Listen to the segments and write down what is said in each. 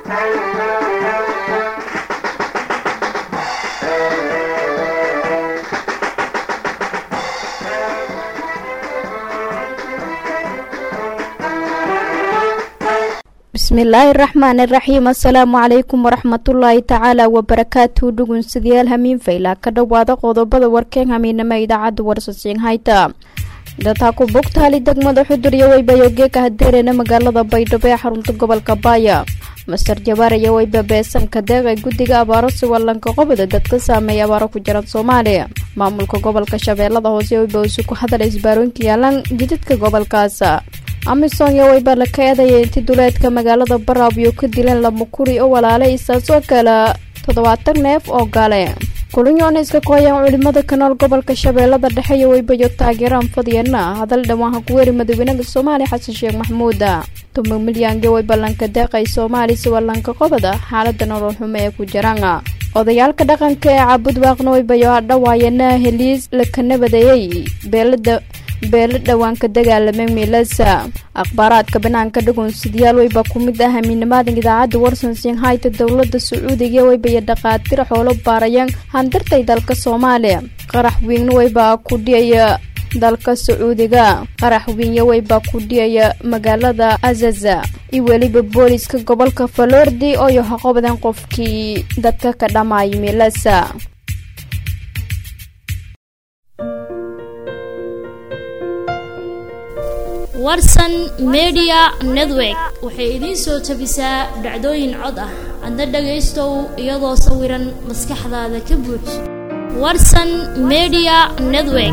bismillaahi raxmaani raxiim assalaamu calaykum waraxmatullaahi tacaala wabarakaatu dhugunsidayaal hamiin fayla ka dhowaada qodobada warkeen hamiinama idaacadda warsasiin hayta dataa ku bugtaali degmada xudur iyo weybayogeeka hadeereena magaalada baydhabo ee xarunta gobolka baaya master jabaar iyo weyba beesanka deeqay guddiga abaaro siwalanka qobada dadka saameeya abaaro ku jiran soomaaliya maamulka gobolka shabeellada hoose weyba isu ku hadala isbaarooyinka yaalaan jidadka gobolkaas amisom iyo weyba la ka eedaya inti duleedka magaalada baraabiyo ka dileen lama kuri oo walaalay isaasoo kale toddobaatan neef oo gale kulinyoona iska kooyaan culimada kanool gobolka shabeellada dhexe iyo weybayo taageeraan fadiyana hadal dhawaan ku weeri madaweynada soomaaliya xasan sheekh maxamuud tuma milyange way ballanka deeqay soomaali siwalanka qobada xaalada nolol xumo ee ku jiraan odayaalka dhaqanka ee caabud waaqna weybayo hadhawaayana heliis laka nabadeeyey beelada beelo dhawaanka dagaalamay miilasa akhbaaraadka banaanka dhagoonsidayaal weyba ku mid ah amiinamaadan idaacadda warsan sinhayta dowlada sacuudiga weybaya dhaqaatiir xoolo baarayaan handartay dalka soomaaliya qarax wiigna weybaa ku dhiyaya dalka sacuudiga qarax wiinya weybaa ku dhiyaya magaalada azaza iyo weliba booliska gobolka falordi oo yaha qobdan qofkii dadka ka dhammaaya miilasa warsan media network waxay idiin soo tabisaa dhacdooyin cod ah adna dhagaystow iyadoo sawiran maskaxdaada ka buux warsan media network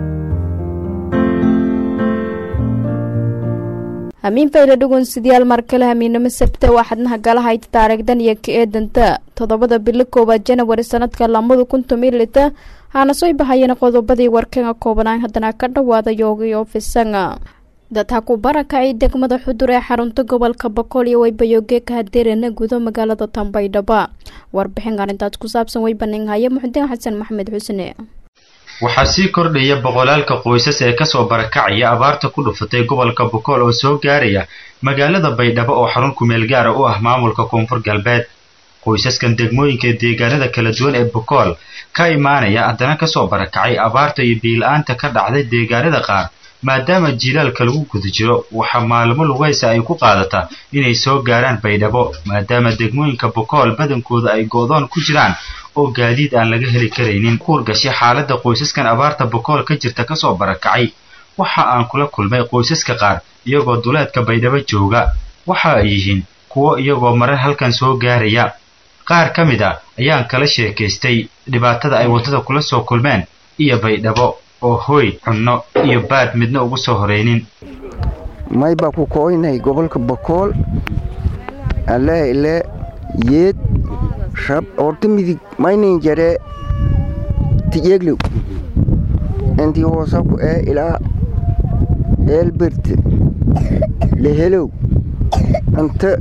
hamiin fayla dhugunsidayaal markale hamiinamo sabte waa xadnaha galahayta taariikhdan iyo ka eedanta toddobada bilo koowaad janawari sanadka lamada kun tomilita haana soo bahayeen qodobadii warkanga koobanaan haddana ka dhawaada yoogayo fisanga dadha ku barakacay degmada xudur ee xarunta gobolka boqol iyo weybayogeeka hadeerana gudo magaalada tambaydhaba warbixin arrintaas ku saabsan weybaninghaye muxudiin xasan maxamed xusne waxaa sii kordhaya boqolaalka qoysas ee kasoo barakacaya abaarta ku dhufatay gobolka bokool oo soo gaaraya magaalada baydhabo oo xarun kumeel gaara u ah maamulka koonfur galbeed qoysaskan degmooyinka deegaanada kala duwan ee bokool ka imaanaya haddana kasoo barakacay abaarta iyo biila-aanta ka dhacday deegaanada qaar maadaama jilaalka lagu guda jiro waxaa maalmo lugaysa ay ku qaadataa inay soo gaaraan baydhabo maadaama degmooyinka bokool badankooda ay go-doon ku jiraan oo gaadiid aan laga heli karaynin kuurgashay xaaladda qoysaskan abaarta bokool ka jirta kasoo barakacay waxa aan kula kulmay qoysaska qaar iyagoo duleedka baydhabo jooga waxa ay yihiin kuwo iyagoo marar halkan soo gaaraya qaar ka mid a ayaan kala sheekaystay dhibaatada ay waddada kula soo kulmeen iyo baydhabo oo hooy cunno iyo baad midna ugu soo horaynin may baa ku kooynay gobolka bokool alleele yeed rab orta midig maynin jaree tijeeglow intii hoosaku ee ilaa eelberte lehelow anta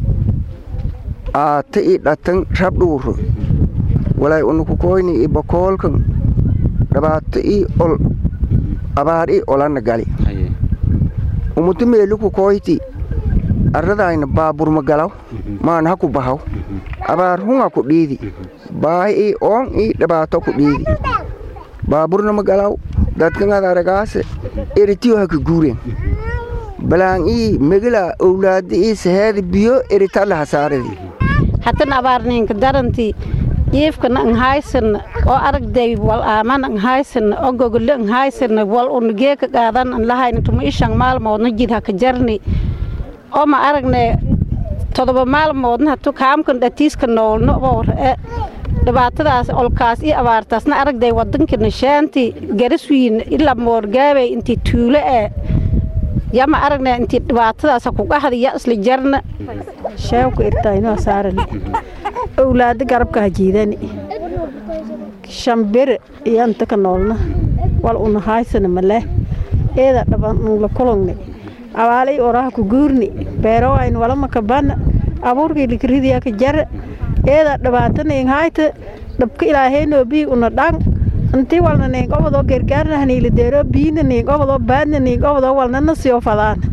aata i dhatan rab dhuuro walay unuku koyni i bokoolkan dhibaato ii ol abaar ii olana gali umutu meeluku koyti arradayna baaburma galaw maan haku bahaw abaar hunga ku dhiidi baahi ii oon ii dhibaato ku dhiidi baaburnama galaw dadkangad aragaase eritiyo haka guuren balaan ii megila owlaada ii saheeda biyo eritalla hasaaradi hatan abaarninka daranti jiifkana anhaysana oo aragday wal aaman anhaysana oo gogole anhaysana wal unageeka qaadan an lahayna tuma ishan maalmoodna jid haka jarni oo ma aragne todoba maalmoodna hatu kaamkan dhatiiska noolno boore dhibaatadaas olkaas iyo abaartaasna aragday wadankana shaanti garaswiin ilaa moorgaabey intii tuulo ee yama aragne intii dhibaatadaas kugahda ya isla jarna sheewku irtaynoo saarani owlaado garabka hajiidani shambere iyo anta ka noolna wal una haysana maleh eeda dhaban la kulungni abaalay oraha ku guurni beero ayn wala makabana abuurkii likridiya ka jara eeda dhibaatanayn hayta dhabka ilaaheenoo bii una dhan intii walna nayn qobadoo gargaarna haniila deero biina nayn qobadoo baadna nayn qobadoo walna nasiyo fadaan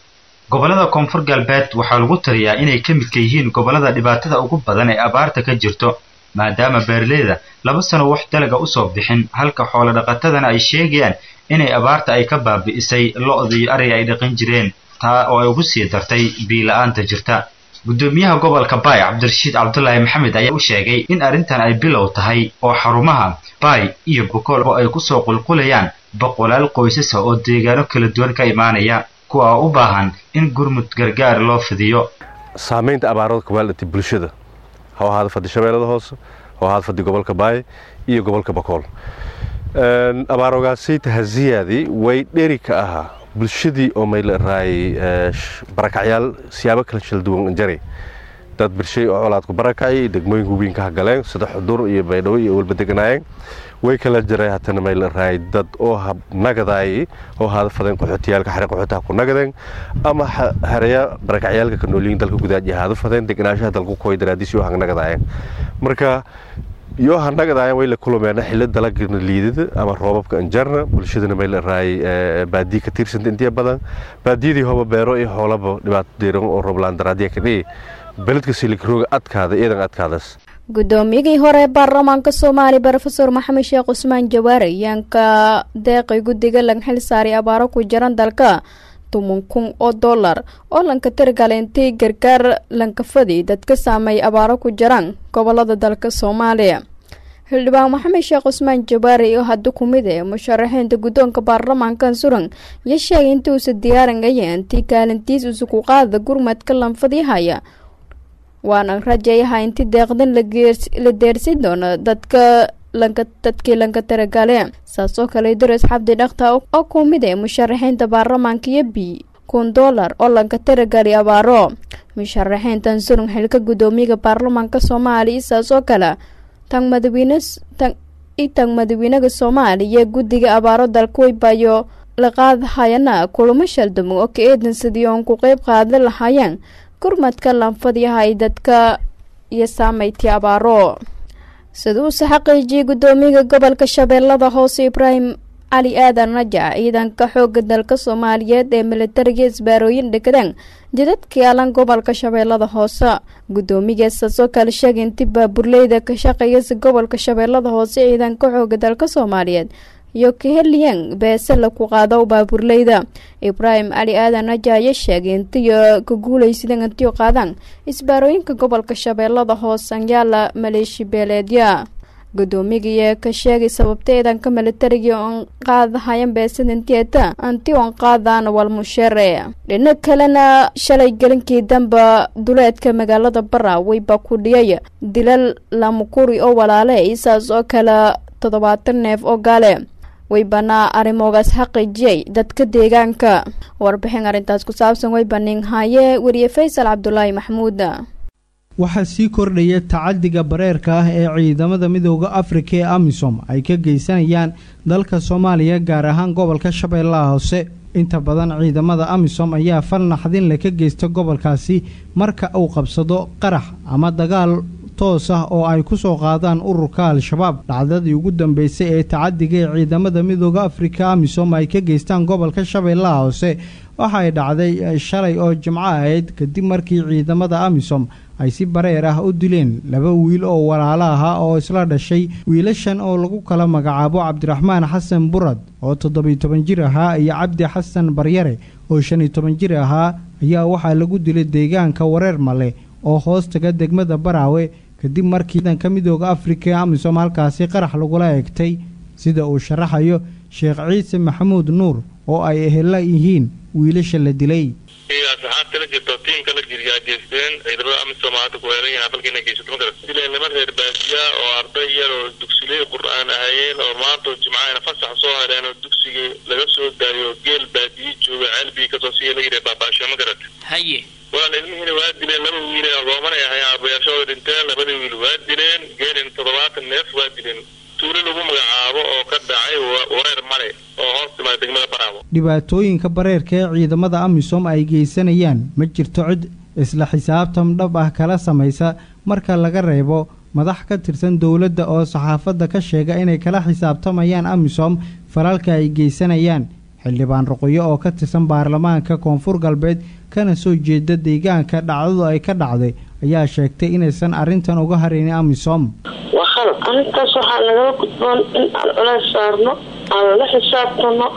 gobollada koonfur galbeed waxaa lagu taliyaa inay ka midka yihiin gobollada dhibaatada ugu badan ee abaarta ka jirto maadaama beeraleyda laba sano wax dalaga usoo bixin halka xoolo dhaqatadana ay sheegayaan inay abaarta ay ka baabi'isay lo-da iyo ariga ay dhaqan jireen taa oo ay ugu sii dartay biila-aanta jirta guddoomiyaha gobolka baay cabdirashiid cabdulaahi maxamed ayaa u sheegay in arrintan ay bilow tahay oo xarumaha baay iyo bokool oo ay kusoo qulqulayaan boqolaal qoysasa oo deegaano kala duwan ka imaanaya kuwa oo u baahan in gurmud gargaar loo fidiyo saamaynta abaarada kubaaldhati bulshada ha ahaada fadhi shabeellada hoose ha ahaada fadhi gobolka baay iyo gobolka bakool abaaroogaasayta haziyaadii way dheri ka ahaa bulshadii oo mayla raayay barakacyaal siyaabo kala shalduwan jaray dad birshay oo colaadku barakacay degmooyinka weynka hagaleen sida xudur iyo baydhabo iyo walba deganaayeen way kala jaray hatana mayla raayay dad oo nagadaayay oo haada fadeen qaxootiyaalka xare qaxootaha ku nagadeen ama hareya barakacyaalka ka noolyiin dalka gudaad iyo haada fadeen deganaanshaha dalku koy daraadiis yoo hang nagadaayeen marka yoo hanagadaayeen way la kulumeen xilli dalagana liidada ama roobabka anjarna bulshadana mayla raayay baadiyi ka tiirsanta intiya badan baadiyadii hoba beero iyo xoolaba dhibaato deeran oo rooblaan daraadiya ka dhihi beledka silikirooga adkaada iidan adkaadas guddoomiyagii hore ee baarlamaanka soomaaliya rofeor maxamed sheekh cusmaan jawaare ayaan ka deeqay guddiga laga xil saaray abaaro ku jiran dalka toban kun oo dollar oo lanka tirgala intii gargaar lankafadi dadka saameey abaaro ku jiraan gobolada dalka soomaaliya xildhibaan maxamed sheekh cusmaan jawaare oo hadda ku mid ee musharaxiinta guddoonka baarlamaankan suran iyo sheegay intii uusa diyaarangaya intii kaalintiis usuku qaada gurmadka lanfadihaya waana rajayaha inti deeqdan la deersin doono dadka dadkii lanka taragale saasoo kale dares xabdi dhakta oo ku mid ee musharaxiinta baarlamaanka iyo b kun dollar oo lanka taragali abaaro musharaxiintan surun xilka guddoomiyaga baarlamaanka soomaaliya saasoo kale tan madawiine tan madawiinaga soomaaliya guddiga abaaro dalkuwaybayo la qaadahayana kulamo shaldamo oo ka eedan sidii oon ku qeyb qaadan lahaayeen gurmadka lanfadyaha ay dadka iyo saameyti abaaro sida uuse xaqiijiyay guddoomiyaga gobolka shabeellada hoose ibraahim cali aadan rajac ciidanka xooga dalka soomaaliyeed ee militariga isbaarooyin dhegdaan jidadka yaalan gobolka shabeellada hoose guddoomigeesaasoo kale sheegay inti baaburleyda ka shaqeeyasa gobolka shabeellada hoose ciidanka xooga dalka soomaaliyeed iyo kaheliyan beese laku qaado baaburleyda ibraahim cali aadan raja ayaa sheegay intiyo ka guulaysadeen intiyo qaadaan isbaarooyinka gobolka shabeellada hoose anyaala maleeshi beeleedya guddoomiyaga ka sheegay sababta ciidanka militariga oon qaadahayan beesada intieta anti oon qaadaan walmushere dhinac kalena shalay gelinkii damba duleedka magaalada barawey baa ku dhiyay dilal lamukuri oo walaale isaas oo kale toddobaatan neef oo gaale waybanaa arrimoogaas xaqiijiyay dadka deegaanka warbixin arrintaas ku saabsan waybaning haye weriye faysal cabdulaahi maxamuud waxaa sii kordhaya tacadiga bareerka ah ee ciidamada midooda afrika ee amisom ay ka geysanayaan dalka soomaaliya gaar ahaan gobolka shabeellaha hoose inta badan ciidamada amisom ayaa fal naxdin leh ka geysta gobolkaasi marka uu qabsado qarax ama dagaal toos ah oo ay ku soo qaadaan ururka al-shabaab dhacdadii ugu dambeysay ee tacadiga ee ciidamada midooda afrika amisom ay ka geystaan gobolka shabeellaha hoose waxay dhacday shalay oo jimco ahayd kadib markii ciidamada amisom ay si bareer ah u dileen laba wiil oo walaalo ahaa oo isla dhashay wiilashan oo lagu kala magacaabo cabdiraxmaan xasan burad oo toddobiyo toban jir ahaa iyo cabdi xasan baryare oo shan iyo toban jir ahaa ayaa waxaa lagu dilay deegaanka wareer male oo hoos taga degmada baraawe kadib markii ciidanka midooda afrika ee amisom halkaasi qarax lagula eegtay sida uu sharaxayo sheekh ciise maxamuud nuur oo ay ehela yihiin wiilasha la dilay asxaabta la jirto tiimka la jiriyaa geysteen ciidamada amisom hadda ku heelan yahay falkiina geysato ma garat dileen niman reer baadiya oo arday yar oo dugsiley qur-aan ahayeen oo maanta jimcaana fasax soo heleen oo dugsigii laga soo daayo geel baadiye jooga ceelbii kasoo siya la yidhi baabaasho ma garat haye walaal ilmihiina waa dileen laba wiil ee roomanay ahayn aabayaashooda dhinteen labada wiil waa dileen geelin toddobaatan neef waa dileen tuulo lagu magacaabo oo ka dhacay wareer male oo hoos timaada degmada baraabo dhibaatooyinka bareerka ee ciidamada amisom ay geysanayaan ma jirto cid isla xisaabtan dhab ah kala samaysa marka laga reebo madax ka tirsan dowladda oo saxaafadda ka sheega inay kala xisaabtamayaan amisom falalka ay geysanayaan xildhibaan ruqyo oo ka tirsan baarlamaanka koonfur galbeed kana soo jeeda deegaanka dhacdadu ay ka dhacday ayaa sheegtay inaysan arrintan uga haraynin amisom waa khalad arrintaas waxaa nagala gudboon in aan culays saarno aan la xisaabtano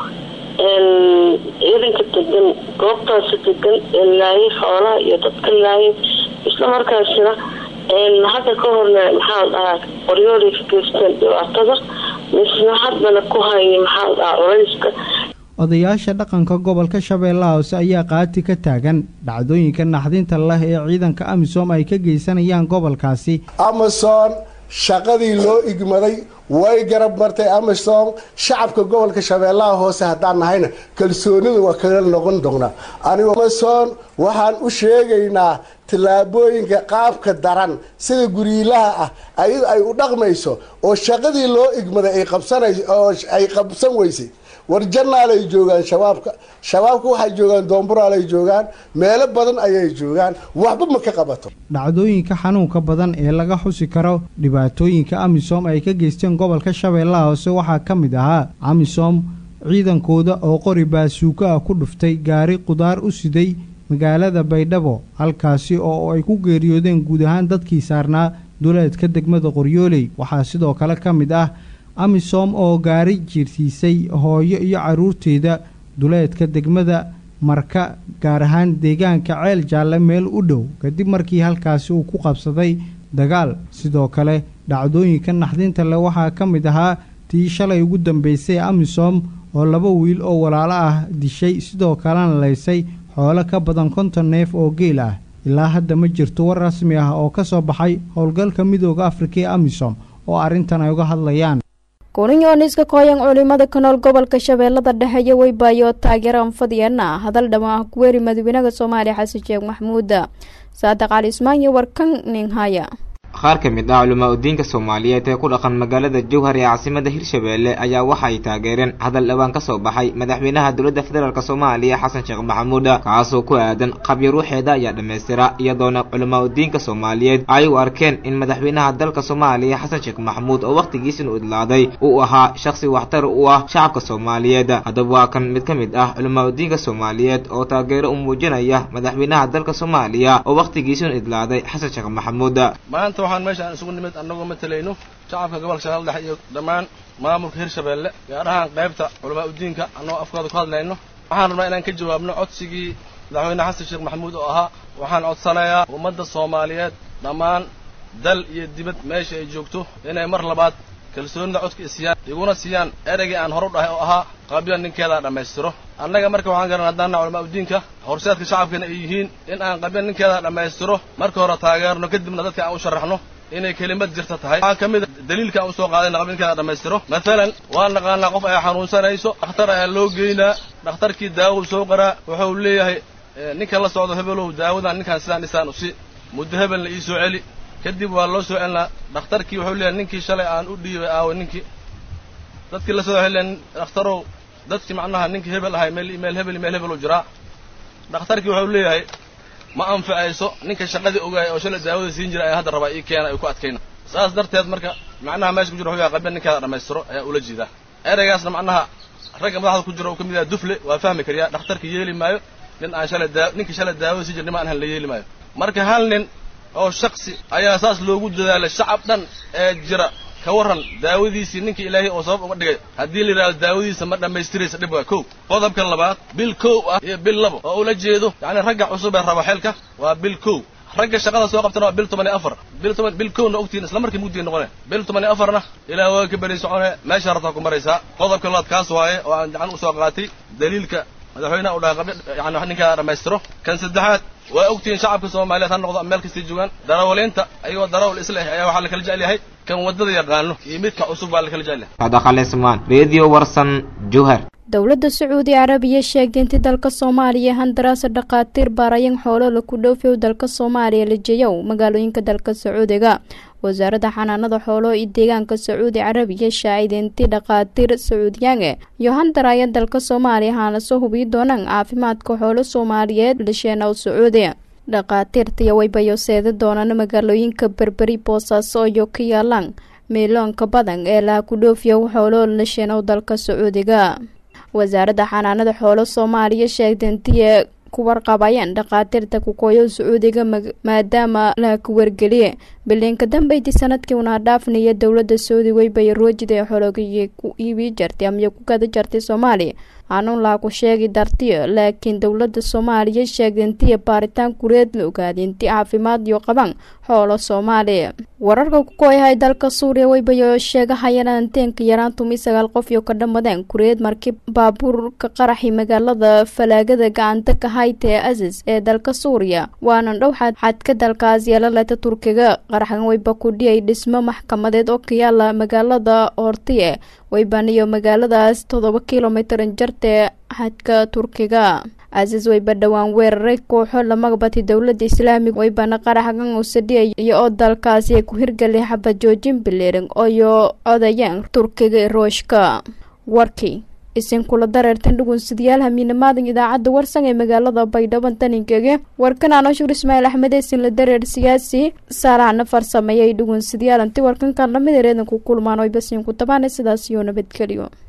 ciidanka degan goobtaasi degan ee laayay xoolaha iyo dadka laayay isla markaasina hadda ka horna maxaa la dhahaa qoryooday ka geysteen dhibaatada misna haddana ku haya maxaa la dhahaa culayska odayaasha dhaqanka gobolka shabeellaha hoose ayaa qaati ka taagan dhacdooyinka naxdinta leh ee ciidanka amisom ay ka geysanayaan gobolkaasi amasom shaqadii loo igmaday way garab martay amisom shacabka gobolka shabeellaha hoose haddaan nahayna kalsoonida waa kaga noqon doonaa anigu amasom waxaan u sheegaynaa tallaabooyinka qaabka daran sida guriilaha ah ayado ay u dhaqmayso oo shaqadii loo igmaday ay qabsanayso oo ay qabsan weysay war janaalay joogaan shabaabka shabaabka waxay joogaan doomburaalay joogaan meelo badan ayay joogaan waxba ma ka qabato dhacdooyinka xanuunka badan ee laga xusi karo dhibaatooyinka amisom ay ka geysteen gobolka shabeellaha hoose waxaa ka mid ahaa amisom ciidankooda oo qori baasuuko ah ku dhuftay gaari qudaar u siday magaalada baydhabo halkaasi oo ay ku geeriyoodeen guud ahaan dadkii saarnaa duleedka degmada qoryooley waxaa sidoo kale ka mid ah amisom oo gaari jiirsiisay hooyo iyo carruurteeda duleedka degmada marka gaar ahaan deegaanka ceel jaalle meel u dhow kadib markii halkaasi uu ku qabsaday dagaal sidoo kale dhacdooyinka naxdinta leh waxaa ka mid ahaa tii shalay ugu dambeysay amisom oo laba wiil oo walaalo ah dishay sidoo kalena laysay xoolo ka badan konton neef oo geel ah ilaa hadda ma jirto war rasmi ah oo ka soo baxay howlgalka midooda afrika ee amisom oo arrintan ay uga hadlayaan kuninyooniska kooyan culimada ka nool gobolka shabeellada dhexe iyo weybaayo taageero anfadiyana hadal dhama ah kuweeri madaxweynaha soomaaliya xasan sheekh maxamuud saadiq cali ismaan iyo warkan ninhaya qaar ka mid ah culamaa udiinka soomaaliyeed ee ku dhaqan magaalada jowhar ee caasimada hirshabeelle ayaa waxa ay taageereen hadal dhawaan ka soo baxay madaxweynaha dowladda federaalk soomaaliya xasan sheekh maxamuud kaasoo ku aadan qabyo ruuxeeda ayaa dhammaystira iyadoona culamaa udiinka soomaaliyeed ay u arkeen in madaxweynaha dalka soomaaliya xasan sheekh maxamuud oo wakhtigiisinu idlaaday uu ahaa shakhsi waxtar u ah shacabka soomaaliyeed haddaba waa kan mid ka mid ah culamaa udiinka soomaaliyeed oo taageero u muujinaya madaxweynaha dalka soomaaliya oo wakhtigiisinu idlaaday xasan sheekh maxamuud waxaan meeshaan isugu nimid annagoo matalayno shacabka gobolka shabeelle dhexe iyo dhammaan maamulka hirshabeelle gaar ahaan qaybta culamaa udiinka annagoo afkooda ku hadlayno waxaan rabnaa inaan ka jawaabno codsigii madaxweyne xasan sheekh maxamuud oo ahaa waxaan codsanayaa ummadda soomaaliyeed dhammaan dal iyo dibad meesha ay joogto inay mar labaad kalsoonida codka isiyaan iguna siiyaan ereygii aan horu dhahay oo ahaa qabyo ninkeedaa dhammaystiro annaga marka waxaan garan haddaanna culamaa udiinka horseedka shacabkana ay yihiin in aan qabyo ninkeedaa dhammaystiro marka hore taageerno kadibna dadka aan u sharaxno inay kelimad jirta tahay waxaa ka mid a daliilka aan usoo qaadayna qabyo ninkeeda dhammaystiro maalan waan naqaanaa qof ay xanuunsanayso dhakhtar ayaa loo geynaa dhakhtarkii daawadu soo qaraa wuxuu leeyahay ninka la socdo hebelow daawadan ninkaan sidaan dhisaan usi muddo hebelna ii soo celi kadib waa loo soo celinaa dhakhtarkii wuxuu leeyahay ninkii shalay aan u dhiibay aawo ninkii dadkii la soo xilleen dhakhtarow dadkii macnaha ninkii hebel ahay meel meel hebel meel hebel u jiraa dhakhtarkii wuxuu leeyahay ma anfacayso ninka shaqadii ogaay oo shalay daawada siin jira ayaa hadda rabaa ii keena ay ku adkayna saas darteed marka macnaha meesha ku jira wuxuu yahay qabya ninkeeda dhammaystiro ayaa ula jeedaa ereygaasna macnaha ragga madaxda ku jira uu ka mid yahay dufle waa fahmi kariyaa dhakhtarka yeeli maayo nin aan shalay daa ninkii shalay daawada siin jira nima aan han la yeeli maayo marka hal nin oo shaksi ayaa saas loogu dadaalay shacab dhan ee jira ka warran daawadiisii ninkii ilaahay oo sabab uga dhigay haddii la yidhahdo daawadiisa ma dhammaystiraysa dhib waa kow qodobka labaad bil kow ah iyo bil labo oo ula jeedo yacni ragga cusub ee raba xeelka waa bil kow ragga shaqada soo qabtana waa bil toban iyo afar bil toban bil kowna ogtiin isla markii mugdiga noqone bil toban iyo afarna ilaa waa ka beri socone meesha rabtaa ku maraysaa qodobka labaad kaas waaye oo aan gacan usoo qaatay daliilka madaxweynaha u dhahay qabyo yani ninkaa dhammaystiro kan saddexaad waa ogtihiin shacabka soomaaliyeed ha noqdo meel kastay joogaan darawaliinta ayagoo darawal isla ah ayaa waxaa la kala jecel yahay kan waddada yaqaano iyo midka cusub baa la kala jecel yahay adaqalismaan radio warsan jowhar dowladda sacuudi carabiya sheegtay intii dalka soomaaliya handaraasa dhakhaatiir baarayan xoolo laku dhoofiyow dalka soomaaliya la jeeyow magaalooyinka dalka sacuudiga wasaaradda xanaanada xoolo iyo deegaanka sacuudi carabiya shaacideyntii dhakhaatiir sacuudiyaange iyo handaraya dalka soomaaliya haana soo hubiyi doonaan caafimaadka xoolo soomaaliyeed lisheenow sacuudi dhakhaatiirtaiyo waybayo seeda doonaan magaalooyinka berberi boosaaso iyo ka yaalaan miiloonka badan ee laha ku dhoofiyow xoolo lisheenow dalka sacuudiga wasaaradda xanaanada xoolo soomaaliya sheegtay intii ku warqabayaan dhakhaatiirta kukooyo sacuudiga maadaama la ku wargeliye bilinka dambeydii sanadkii una dhaafnaya dowladda saudi weybay roojida ee xologiyay ku iibi jartay amaya ku gada jartay soomaaliya aanun laa ku sheegi dartiyo laakiin dowladda soomaaliya sheegay intii baaritaan kureed la ogaaday intii caafimaad iyo qaban xoolo soomaaliya wararka ku kooyahay dalka suuriya weybayo sheegahayaan anteenka yaraan tumi sagaal qof iyo ka dhammadeen kureed markii baabuurka qaraxi magaalada falaagada gacanta ka hayta ee asis ee dalka suuriya waana dhow xadka dalkaas yeelaleta turkiga qaraxan weyba ku dhiyay dhismo maxkamadeed oo ka yaala magaalada hortiye weybaniyo magaaladaas toddoba kilomitran jartee xadka turkiga asis weyba dhowaan weeraray kooxo lamagabati dowladda islaamiga weybana qaraxgan usadhiya iyo oo dalkaasi ay ku hirgelay xabad joojin bileering oyo codayeen turkiga rooshka warkii isinkula dareertan dhugunsidayaal hamiinamaadan idaacadda warsan ee magaalada baydhabo taninkege warkan anoshuur ismaaciil axmed eesin la dareer siyaasi saalaxna farsameeyay dhugunsidayaal anti warkankan lamid ereedan ku kulmaan oy basiin ku tabaana sidaas iyo nabadgelyo